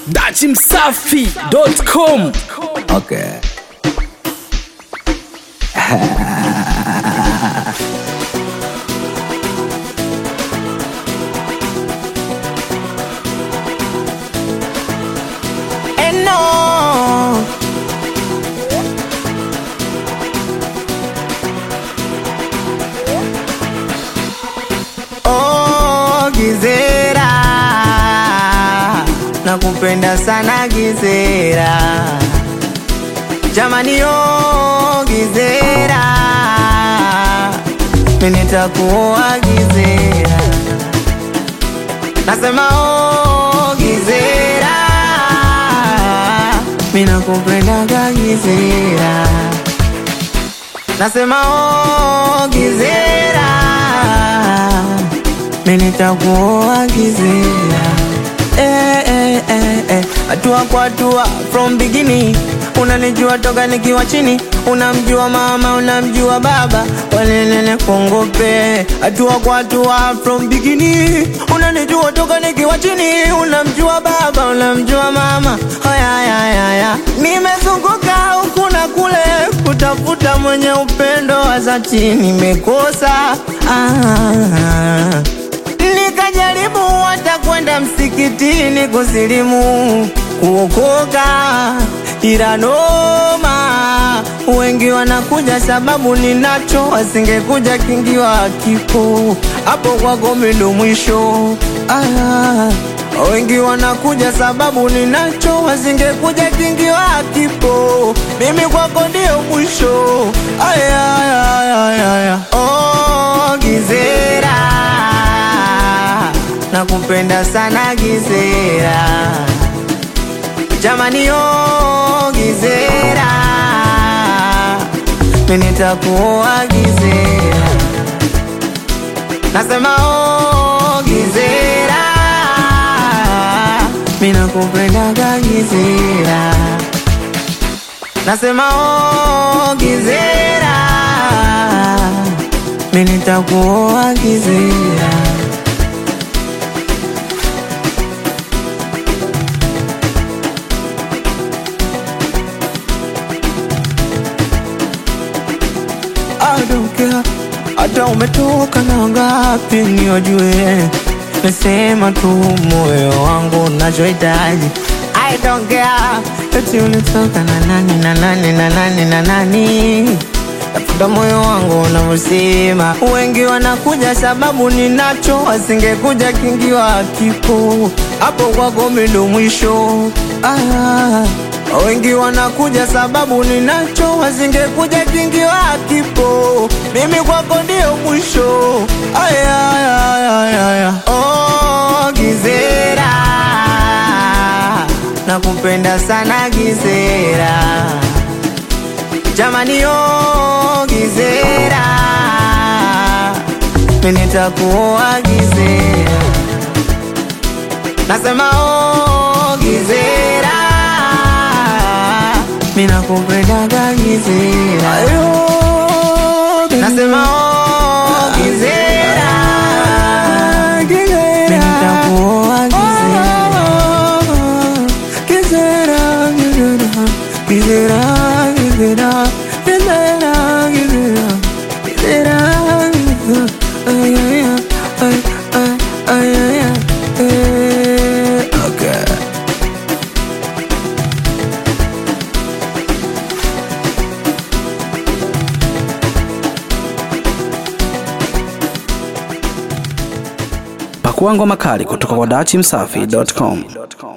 dachimsafi.com Okay. And no. Oh, Gizera, nakupenda sana Gizera, jamani, oh Gizera, mimi nitakuoa Gizera, nasema oh Gizera, mimi nakupendaga Gizera, nasema oh Gizera, mimi nitakuoa Gizera. Eh, eh, eh, eh. Hatua kwa hatua from beginning, unanijua toka nikiwa chini, unamjua mama, unamjua baba, walelele kongope. Hatua kwa hatua from beginning, unanijua toka nikiwa chini, unamjua baba, unamjua mama. Haya, haya, haya, nimezunguka huku na kule kutafuta mwenye upendo wa dhati, nimekosa ah. Nikajaribu hata kwenda msikitini kusilimu kuokoka, ila noma, wengi wanakuja sababu ninacho, wasingekuja kingiwa kifo hapo kwako mindo mwisho. Ah, wengi wanakuja sababu ninacho, wasingekuja kingiwa kifo, mimi kwako ndio mwisho. Aya, aya, aya, aya. Oh, Gizera nakupenda sana Gizera, jamani oh Gizera, mimi nitakuoa Gizera, nasema oh Gizera, mimi nakupendaga Gizera, nasema oh Gizera, mimi nitakuoa Gizera. I don't care hata umetoka na ngapi niojue, nasema tu moyo wangu unachohitaji. I don't care eti ulitoka na nani na nani na nani na nani, tafuta moyo wangu unavyosema. Wengi wanakuja sababu ninacho, wasingekuja kingiwa kifo hapo kwako mimi ndo mwisho ah. Wengi wanakuja sababu ninacho, wasingekuja kingiwa kifo, mimi kwako ndio mwisho. Aya, aya, aya, aya. Oh, Gizera, nakupenda sana Gizera, jamani, oh Gizera, mimi nitakuoa Gizera, nasema oh Gizera mimi nakupendaga Gizera, nasema oh Gizera, mimi nitakuoa Gizera, Gizera, Gizera, Gizera, Gizera, Gizera, Gizera, Gizera, Gizera, ay, ay, ay, ay, ay, ay, ay, eh, okay. pakua ngoma kali kutoka kwa dachimsafi.com